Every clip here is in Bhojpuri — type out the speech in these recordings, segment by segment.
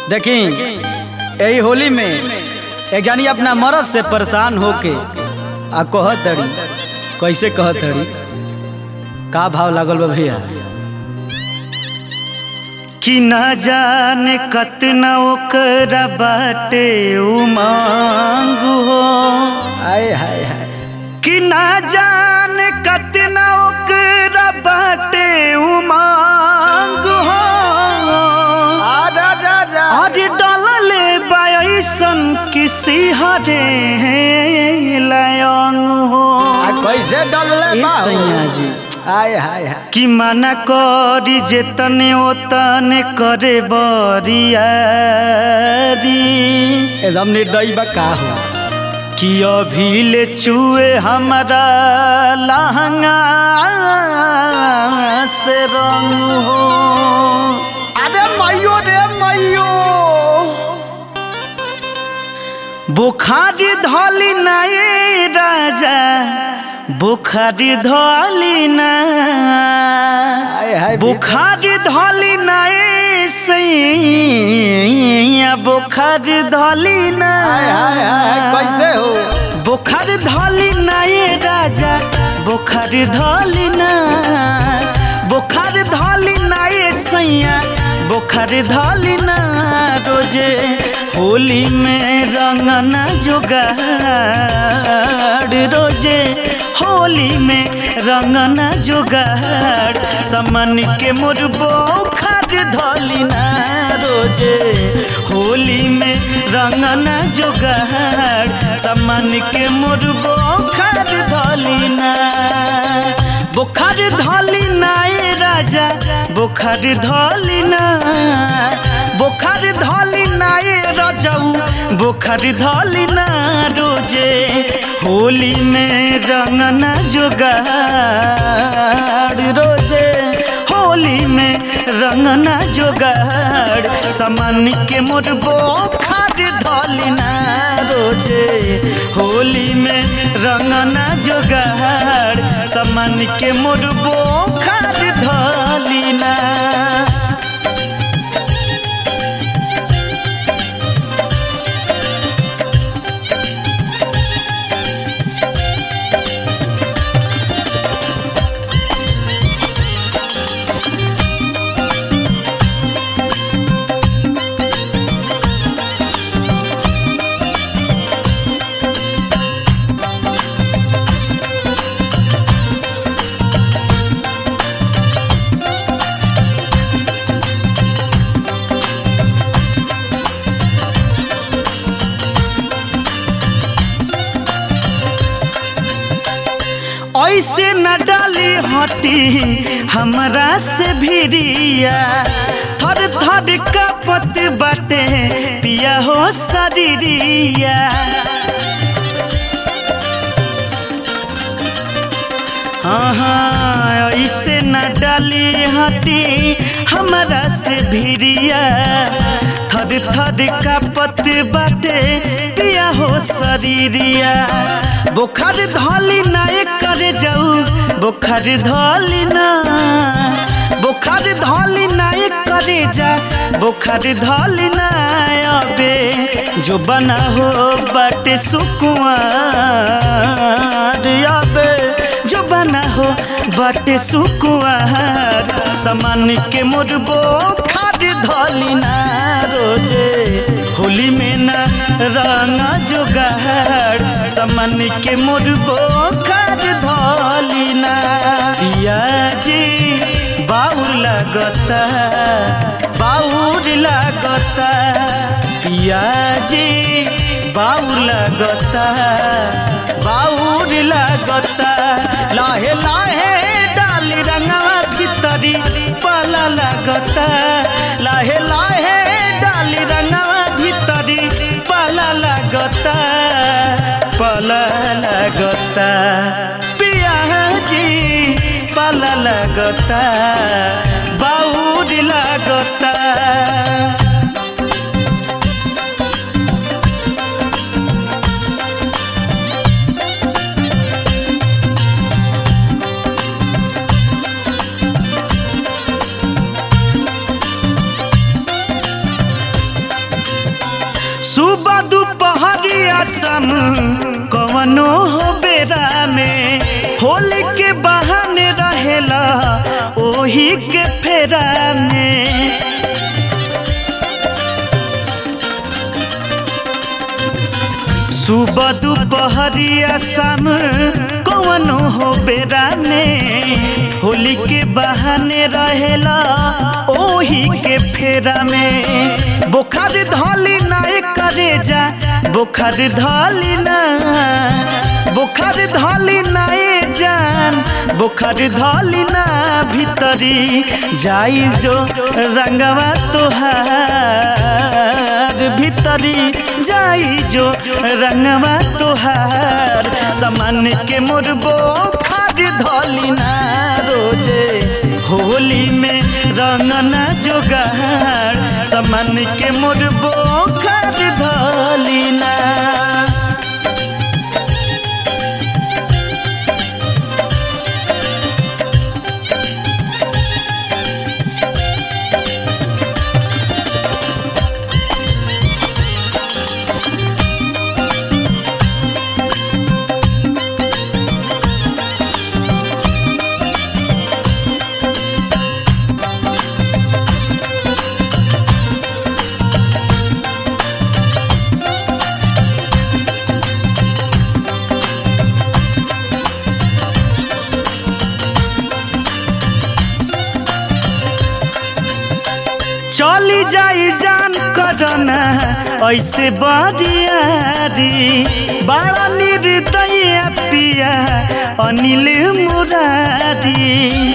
देखी यही होली में एक जानी अपना मरद से परेशान होके आ कहत तड़ी कैसे कहत तड़ी का भाव लागल बा भैया कि न जाने कतना ओकरा बाटे उमंग हो आए हाय हाय कि न जाने कतना ओकरा बाटे उमंग हो अरे डलले बायसन किसी हरे लयंग हो आ कैसे डलले ए बा हो? सैया जी आए हाय हाय कि मना करी जेतने ओतने करे बरियारी एकदम निर्दयी बा का हो कि अभी ले छुए हमारा लहंगा से रंग हो अरे मैयो रे मैयो बुखार धली ना ये राजा बुखार धली ना आए हाय बुखार धली ना ए सैया बुखार धली ना हाय हाय हाय कैसे हो बुखार धली ना ए राजा बुखार धली ना बुखार धली ना ए सैया बुखार धली ना रोजे होली में रंगना जोगाड़ रोजे होली में रंगना जोगाड़ समन के मुरबो खाद धली ना रोजे होली में रंगना जोगाड़ समन के मुरबो खाद धली ना बुखार धली ना ए राजा बुखार धली ना बुखार धली ना ए रजऊ बुखार धली ना रोजे होली में रंगना जोगाड़ रोजे होली में रंगना जोगाड़ समान के मुरबो खाद धली ना रोजे होली में रंगना जोगाड़ समान के मुरबो खाद धली ना ऐसे न डाली हटी हमरा से भिरिया थर थर कपत बाटे पिया हो शरीरिया हाँ ऐसे न डाली हटी हमरा से भिरिया थर थर कपत बाटे पिया हो शरीरिया बुखार धली ना करे जाऊ बुखार धली ना बुखार धली ना करे जा बुखार धली ना अबे जो बना हो बाटे सुकुआर अबे जो बना हो बाटे सुकुआर समान के मुरबो खाद धली ना रोजे होली में ना रंगा जोगाड़ समान के मुरबो खाद धली ना पियाजी बाउर लगता बाउर लगता पियाजी बाउर लगता बाउर लगता लाहे लाहे डाली रंगवा भीतरी पाला लगता लाहे लाहे डाली रंगवा भीतरी पाला लगता पाला लगता पियाजी पाला लगता बाउर लगता असम कवनो हो बेरा में होली के बहाने रहेला ओही के फेरा में सुबह दोपहरिया शाम कवनो हो बेरा में होली के बहाने रहेला ओही के फेरा में बुखार धली ना करे जा बुखार धली ना बुखार धली ना जान बुखार धली ना भीतरी जाई जो रंगवा तोहार भीतरी जाई जो रंगवा तोहार समान के मुरबो खाद धली ना रोजे होली में रंगना जोगार समान के मुरबो खाद धली ना चली जाई जान करना ऐसे बरियारी बड़ा निर्दय पिया अनिल मुरारी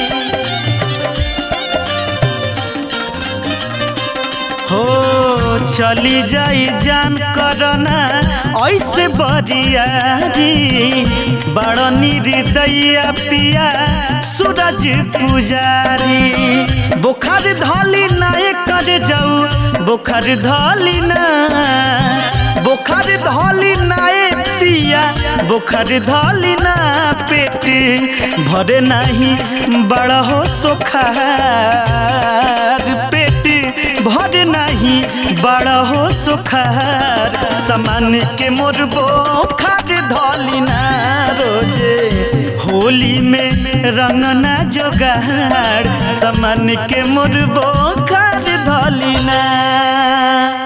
हो चली जाई जान करना ऐसे बरियारी बड़ निर्दया पिया सूरज पुजारी बुखार धली ना कर जाऊ बुखार धली ना बुखार धली ना पिया बुखार धली ना पेट भरे नहीं बड़ा हो सोखार पेट भर नहीं बड़ा हो सुखार समान के मोरबो खाद धली ना रोजे होली में रंगना जोगार समान के मोरबो खाद धली ना